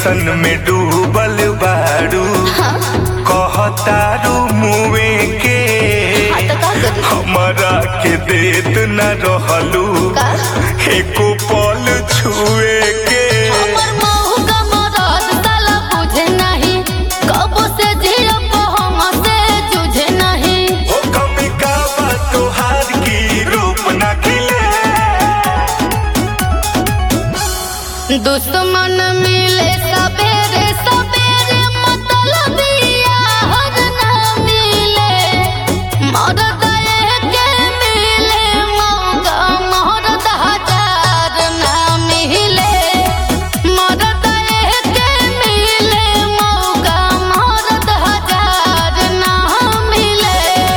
Tension में डूबल बाड़ू कहतारू मुए के हाँ तो का करी हमारा के देत न रहलू का? एको पल छुए के हमर महू का मदद साला बुझे नहीं कबो से जिया को हम से जुझे नहीं हो कमी का बा तोहार की रूप न खिले दुश्मन मिले सबेरे सबेरे मतलब यार ना मिले मरद के मिले मौका मरद हजार ना मिले मरद के मिले मौका मरद हजार ना मिले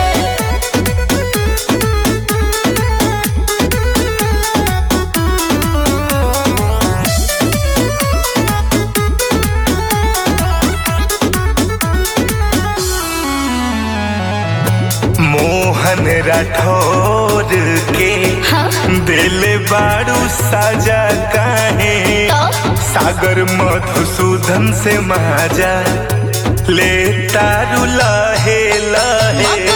मोहन राठौर के हाँ? दिल बाड़ू साजा काहे तो? सागर मधुसूदन से माजा ले तारू लहे लहे